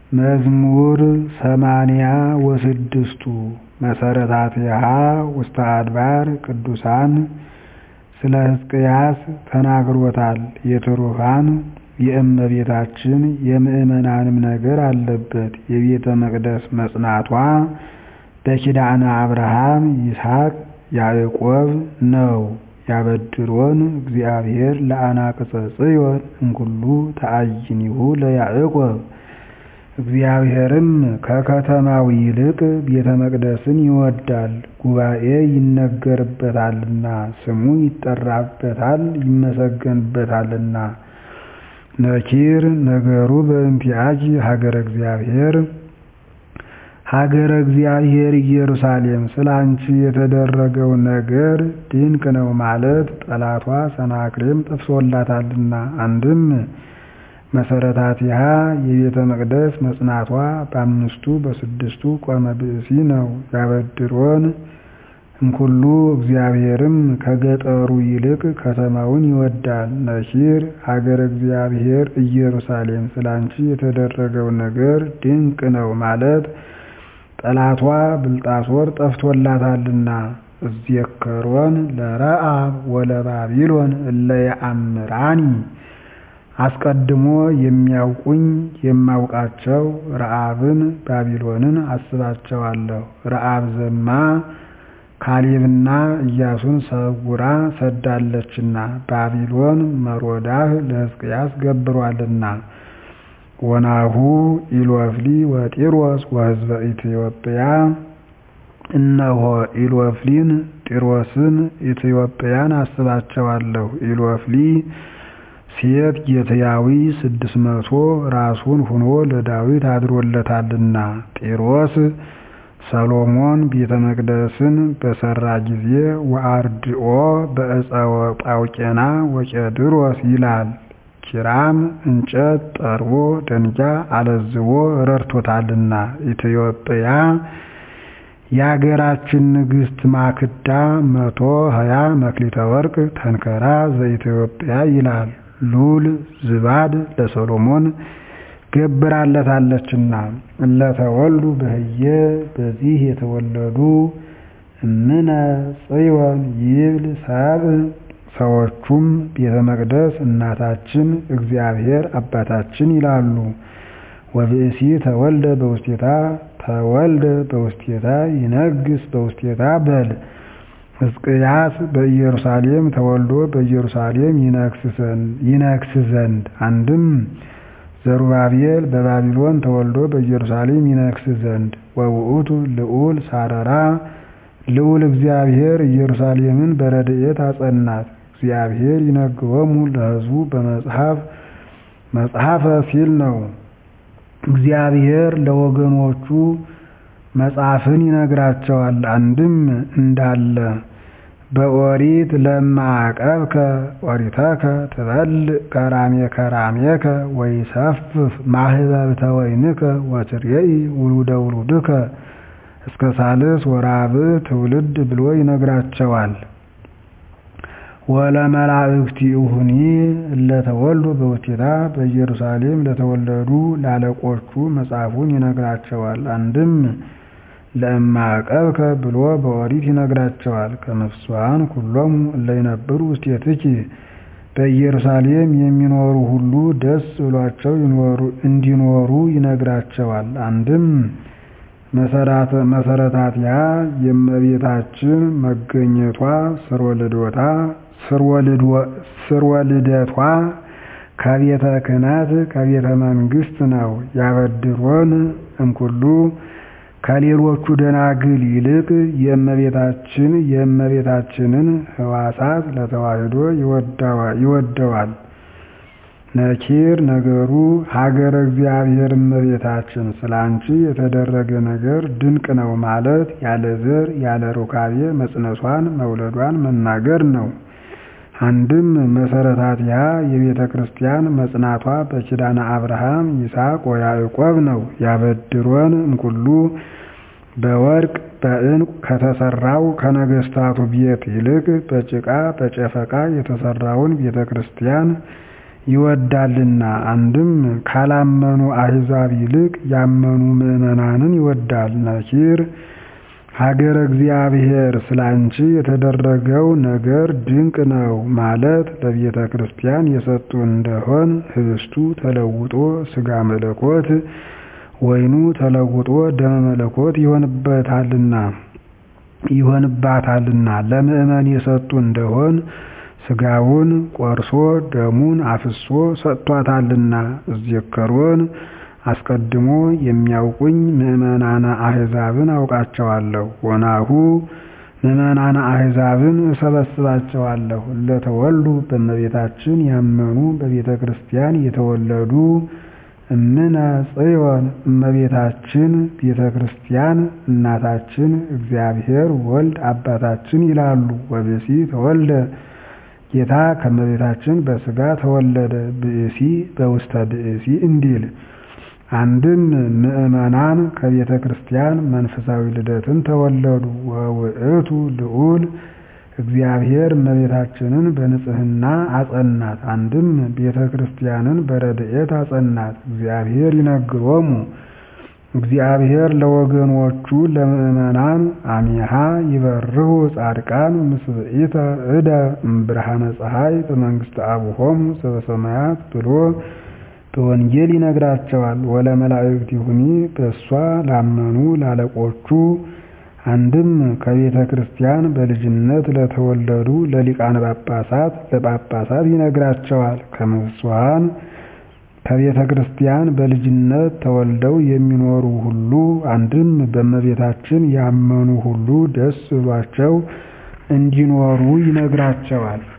መዝሙር ሰማንያ ወስድስቱ መሰረታቲሃ ውስተ አድባር ቅዱሳን ስለ ሕዝቅያስ ተናግሮታል የትሩፋን የእመቤታችን የምእመናንም ነገር አለበት የቤተ መቅደስ መጽናቷ በኪዳነ አብርሃም ይስሐቅ ያዕቆብ ነው ያበድሮን እግዚአብሔር ለአናቅጸ ጽዮን እምኩሉ ተአይኒሁ ለያዕቆብ እግዚአብሔርም ከከተማው ይልቅ ቤተ መቅደስን ይወዳል ጉባኤ ይነገርበታልና ስሙ ይጠራበታል ይመሰገንበታልና ነኪር ነገሩ በእንቲአኪ ሀገረ እግዚአብሔር ሀገረ እግዚአብሔር ኢየሩሳሌም ስለ አንቺ የተደረገው ነገር ድንቅ ነው ማለት ጠላቷ ሰናክሬም ጠፍቶላታልና አንድም መሰረታቲሃ የቤተ መቅደስ መጽናቷ በአምስቱ በስድስቱ ቆመ ብእሲ ነው ያበድሮን እምኩሉ እግዚአብሔርም ከገጠሩ ይልቅ ከተማውን ይወዳል ነኪር ሀገረ እግዚአብሔር ኢየሩሳሌም ስለ አንቺ የተደረገው ነገር ድንቅ ነው ማለት ጠላቷ ብልጣሶር ጠፍቶላታልና እዜከሮን ለረአብ ወለባቢሎን እለ የአምራኒ አስቀድሞ የሚያውቁኝ የማውቃቸው ረአብን ባቢሎንን አስባቸዋለሁ ረአብ ዘማ ካሌብና ኢያሱን ሰውራ ሰዳለችና ባቢሎን መሮዳህ ለሕዝቅያስ ገብሯልና ወናሁ ኢሎፍሊ ወጢሮስ ወሕዝበ ኢትዮጵያ እነሆ ኢሎፍሊን ጢሮስን ኢትዮጵያን አስባቸዋለሁ ኢሎፍሊ ሴት ጌትያዊ ስድስት መቶ ራሱን ሁኖ ለዳዊት አድሮለታልና ጢሮስ ሰሎሞን ቤተ መቅደስን በሰራ ጊዜ ወአርድኦ በዕፀወ ጳውቄና ወቄድሮስ ይላል ኪራም እንጨት ጠርቦ ደንጊያ አለዝቦ ረድቶታልና ኢትዮጵያ የአገራችን ንግሥት ማክዳ መቶ ሀያ መክሊተ ወርቅ ተንከራ ዘኢትዮጵያ ይላል ሉል ዝባድ ለሰሎሞን ገብራለታለችና እለተወልዱ በህየ በዚህ የተወለዱ እምነ ጽዮን ይብል ሰብ ሰዎቹም ቤተ መቅደስ እናታችን እግዚአብሔር አባታችን ይላሉ። ወብእሲ ተወልደ በውስቴታ ተወልደ በውስቴታ ይነግስ በውስቴታ በል ሕዝቅያስ በኢየሩሳሌም ተወልዶ በኢየሩሳሌም ይነግስ ዘንድ አንድም ዘሩባቤል በባቢሎን ተወልዶ በኢየሩሳሌም ይነግስ ዘንድ ወውእቱ ልዑል ሳረራ ልዑል እግዚአብሔር ኢየሩሳሌምን በረድኤት አጸናት። እግዚአብሔር ይነግሮሙ ለሕዝቡ በመጽሐፍ መጽሐፈ ሲል ነው። እግዚአብሔር ለወገኖቹ መጽሐፍን ይነግራቸዋል። አንድም እንዳለ በኦሪት ለማዕቀብከ ኦሪተከ ትበልዕ ከራሜ ከራሜከ ወይሰፍፍ ማህበብተ ወይንከ ወትሬኢ ውሉደ ውሉድከ እስከ ሳልስ ወራብዕ ትውልድ ብሎ ይነግራቸዋል። ወለመላእክቲሁኒ እለተወልዱ በውስቴታ በኢየሩሳሌም ለተወለዱ ላለቆቹ መጽሐፉን ይነግራቸዋል። አንድም ለእማዕቀብከ ብሎ በኦሪት ይነግራቸዋል። ከመፍስዋን ኩሎሙ እለ ይነብሩ ውስቴትኪ በኢየሩሳሌም የሚኖሩ ሁሉ ደስ ብሏቸው እንዲኖሩ ይነግራቸዋል። አንድም መሰረታቲሃ የእመቤታችን መገኘቷ ስርወ ልደቷ ከቤተ ክህነት ከቤተ መንግስት ነው። ያበድሮን እምኩሉ ከሌሎቹ ደናግል ይልቅ የእመቤታችን የእመቤታችንን ሕዋሳት ለተዋሕዶ ይወደዋል። ነኪር ነገሩ ሀገረ እግዚአብሔር እመቤታችን ስለ አንቺ የተደረገ ነገር ድንቅ ነው ማለት ያለ ዘር ያለ ሩካቤ መጽነሷን መውለዷን መናገር ነው። አንድም መሰረታቲሃ የቤተ ክርስቲያን መጽናቷ በኪዳነ አብርሃም ይስሐቅ ወያዕቆብ ነው። ያበድሮን እምኩሉ በወርቅ በዕንቁ ከተሰራው ከነገስታቱ ቤት ይልቅ በጭቃ በጨፈቃ የተሰራውን ቤተ ክርስቲያን ይወዳልና አንድም ካላመኑ አሕዛብ ይልቅ ያመኑ ምዕመናንን ይወዳል። ነኪር ሀገረ እግዚአብሔር ስላንቺ የተደረገው ነገር ድንቅ ነው ማለት ለቤተ ክርስቲያን የሰጡ እንደሆን ህብስቱ ተለውጦ ሥጋ መለኮት ወይኑ ተለውጦ ደመ መለኮት ይሆንበታልና ይሆንባታልና ለምእመን የሰጡ እንደሆን ሥጋውን ቆርሶ ደሙን አፍሶ ሰጥቷታልና። እዜከሮን አስቀድሞ የሚያውቁኝ ምዕመናነ አሕዛብን አውቃቸዋለሁ። ወናሁ ምዕመናነ አሕዛብን እሰበስባቸዋለሁ። እለተወሉ በእመቤታችን ያመኑ በቤተ ክርስቲያን የተወለዱ እምነ ጽዮን እመቤታችን ቤተ ክርስቲያን እናታችን እግዚአብሔር ወልድ አባታችን ይላሉ። ወብእሲ ተወልደ ጌታ ከእመቤታችን በሥጋ ተወለደ ብእሲ በውስተ ብእሲ እንዲል አንድም ምዕመናን ከቤተ ክርስቲያን መንፈሳዊ ልደትን ተወለዱ። ወውእቱ ልዑል እግዚአብሔር እመቤታችንን በንጽሕና አጸናት። አንድም ቤተ ክርስቲያንን በረድኤት አጸናት። እግዚአብሔር ይነግሮሙ እግዚአብሔር ለወገኖቹ ለምዕመናን አሚሃ ይበርሁ ጻድቃን ምስብኢተ እደ እምብርሃነ ፀሐይ በመንግሥተ አቡሆሙ ዘበሰማያት ብሎ በወንጌል ይነግራቸዋል። ወለመላእክቲሁኒ በእሷ ላመኑ ላለቆቹ አንድም ከቤተ ክርስቲያን በልጅነት ለተወለዱ ለሊቃነ ጳጳሳት ለጳጳሳት ይነግራቸዋል። ከምስዋን ከቤተ ክርስቲያን በልጅነት ተወልደው የሚኖሩ ሁሉ አንድም በእመቤታችን ያመኑ ሁሉ ደስ ብሏቸው እንዲኖሩ ይነግራቸዋል።